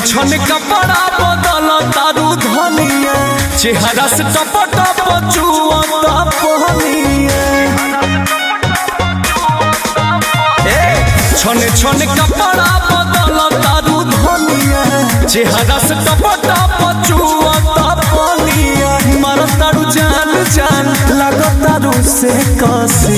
छन कपड़ा बदल तारू धनिया चेहरा से टप टप चुअता पहनिया ए छन छन कपड़ा बदल तारू धनिया चेहरा से टप टप चुअता पहनिया मार तारू जान जान लग तारू से कसी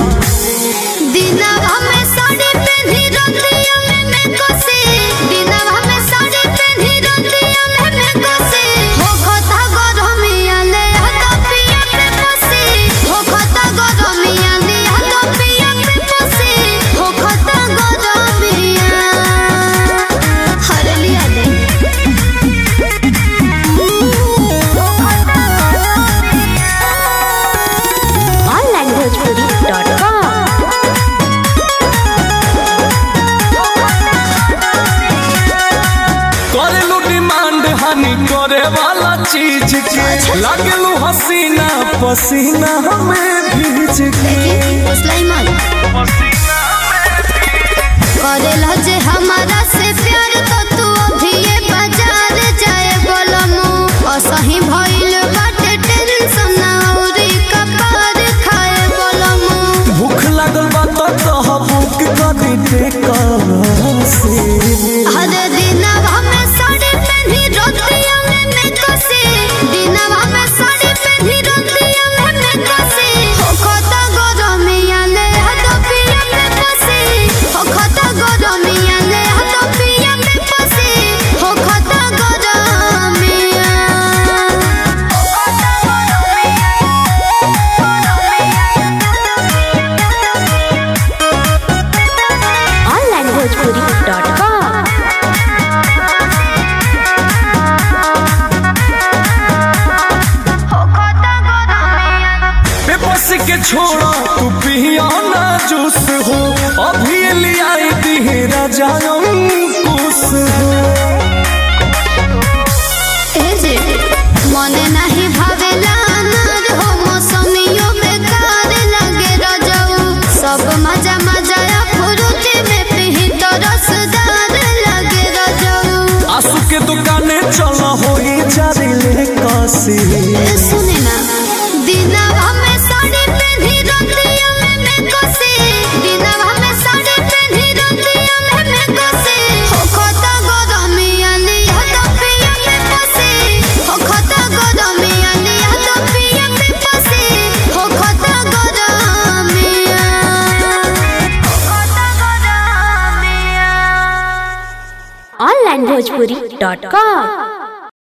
दिनवा में साड़ी पहनी रतिया में मैं कोसे दिनवा में साड़ी पहनी रतिया में मैं कोसे हो खता गरमिया ले हतो पिया पे पोसे हो खता गरमिया ले हतो पिया पे पोसे हो खता गरमिया हर लिया दे onlinebhojpuri.com करेलू डिमांड हानि करे वाला चीज के लागलू हसीना पसीना हमें भीज के सुलाइमान करेला जे हमारा से प्यार तो तू अभी ये बाजार जाए बोलमु असही भइल बाटे टेंशन औरी कपार खाए बोलमु भूख लागल बा तो कह बुक करी दे से हर दिनवा में साड़ी पहनी रोतिया में मैं कसे दिनवा में साड़ी पहनी रोतिया में मैं कसे हो खता गरमिया ले हतो पिया पे पसे हो खता गरमिया ले हतो पिया पे पसे हो खता गरमिया हो खता onlinebhojpuri.com हो खता गरमिया बेबस के छोड़ा तू पिया ना जूस हो अभी लियाई दी राजा कुस हो एजे मने नाही भावेला अनार हो मौसमियो बेकार लगे रजऊ सब मजा मजा या फुरुटी में पिही तो रसदार लगे रजऊ आंसू के दुकाने चल हो जारी ले कसी ए सुने ना दिनवा में साड़ी पहनी रतिया में मैं कोसे दिनवा में साड़ी पहनी रतिया में मैं कोसे हो खता गरमिया लिया तो पिया में पसे हो खता गरमिया लिया तो पिया में पसे हो खता गरमिया हो खता गरमिया onlinebhojpuri.com